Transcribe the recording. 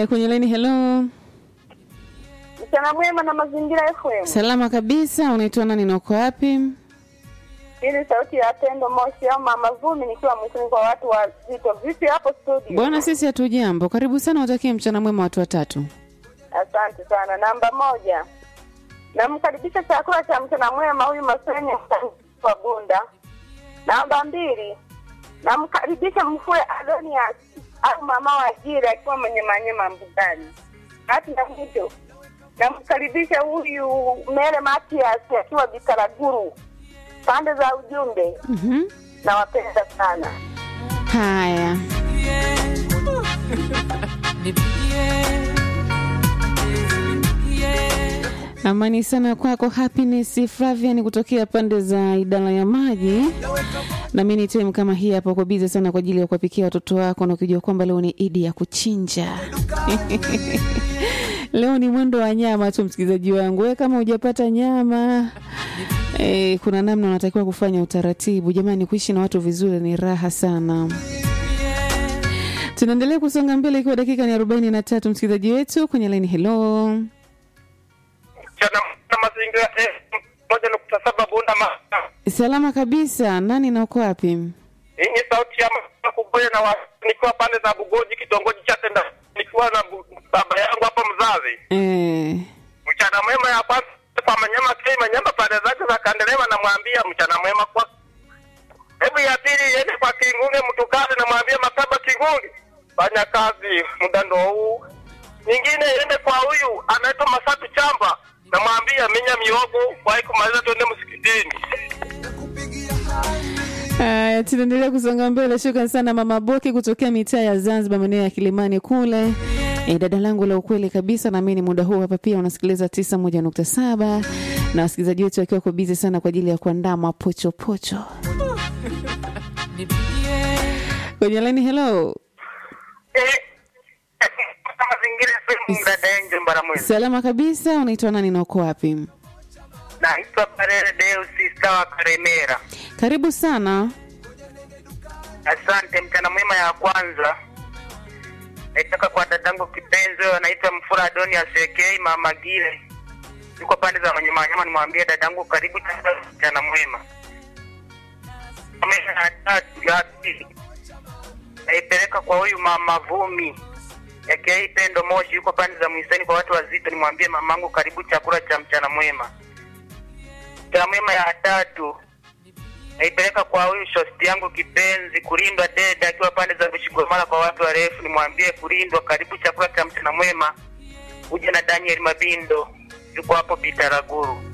Haya, kwenye laini, hello. Mchana mwema na mazingira FM. Salama kabisa, unaitwa nani na uko wapi? Hii ni sauti ya Pendo Moshi au Mama Vumi nikiwa mwisoni kwa watu wazito. Vipi hapo studio? Bwana, sisi hatujambo. Karibu sana, watakie mchana mwema watu watatu. Asante sana. Namba moja, namkaribisha chakula cha mchana mwema huyu Masenye wa Bunda. Namba mbili, namkaribisha Mfue Adonias au mama wa Jira akiwa mwenye manyema mbugani. Hati na mwisho, namkaribisha huyu Mere Matias akiwa Bikaraguru. Pande za ujumbe, Mhm. nawapenda sana. Haya, amani sana kwako Happiness Flavian kutokea pande za idara ya maji. Na mimi ni time kama hii hapa, uko bize sana kwa ajili ya kuwapikia watoto wako, na ukijua kwamba leo ni idi ya kuchinja leo ni mwendo wa nyama tu, msikilizaji wangu. Wewe kama hujapata nyama e, kuna namna unatakiwa kufanya utaratibu. Jamani, kuishi na watu vizuri ni raha sana. Tunaendelea kusonga mbele ikiwa dakika ni arobaini na tatu. Msikilizaji wetu kwenye laini, hello. Chana na mazingira eh, moja nukta saba Bunda ma Salama kabisa. Nani na uko wapi? hii ni sauti ya mama Kuboya na wa, nikiwa pande za Bugoji kitongoji cha Tenda nikiwa na bu, baba yangu hapa mzazi. Eh, Mchana mwema ya kwanza kwa Manyama Kei Manyama pande zake za Kandelema namwambia mchana mwema kwa Hebu ya pili iende kwa Kingunge Mtukale namwambia Makaba Kingunge fanya kazi muda ndo huu. Nyingine iende kwa huyu anaitwa Masatu Chamba namwambia minya miogo wahi kumaliza twende msikitini. haya, tunaendelea kusonga mbele. Shukran sana Mama Boki kutokea mitaa ya Zanzibar, maeneo ya Kilimani kule. E, dada langu la ukweli kabisa, na mimi ni muda huu hapa pia unasikiliza tisa moja nukta saba na wasikilizaji wetu wakiwa kwa bizi sana kwa ajili ya kuandaa mapochopocho kwenye laini. Hello, Eh, mazingira sehemu dada Angel Mbaramwezi. salama kabisa. Unaitwa nani na uko wapi? Naitwa Parere Deus Sawa Karemera. Karibu sana. Asante. Mchana mwema ya kwanza naitaka kwa dadangu kipenzi, huyo anaitwa Mfura Adoni Asekei Mama Gile, yuko pande za Manyema Wanyama. Nimwambie dadangu karibu chakula, mchana mwema. Mwema ya tatu ya pili naipeleka kwa huyu mama Vumi Ekei Pendo Moshi, yuko pande za Mwiseni kwa watu wazito. Nimwambie mamangu karibu chakula cha mchana mwema. Mchana mwema ya tatu naipeleka kwa huyu shosti yangu kipenzi kulindwa dede akiwa pande za Bushigomala kwa watu warefu, nimwambie kulindwa, karibu chakula cha mchana mwema. Uje na Daniel Mabindo yuko hapo Bitaraguru.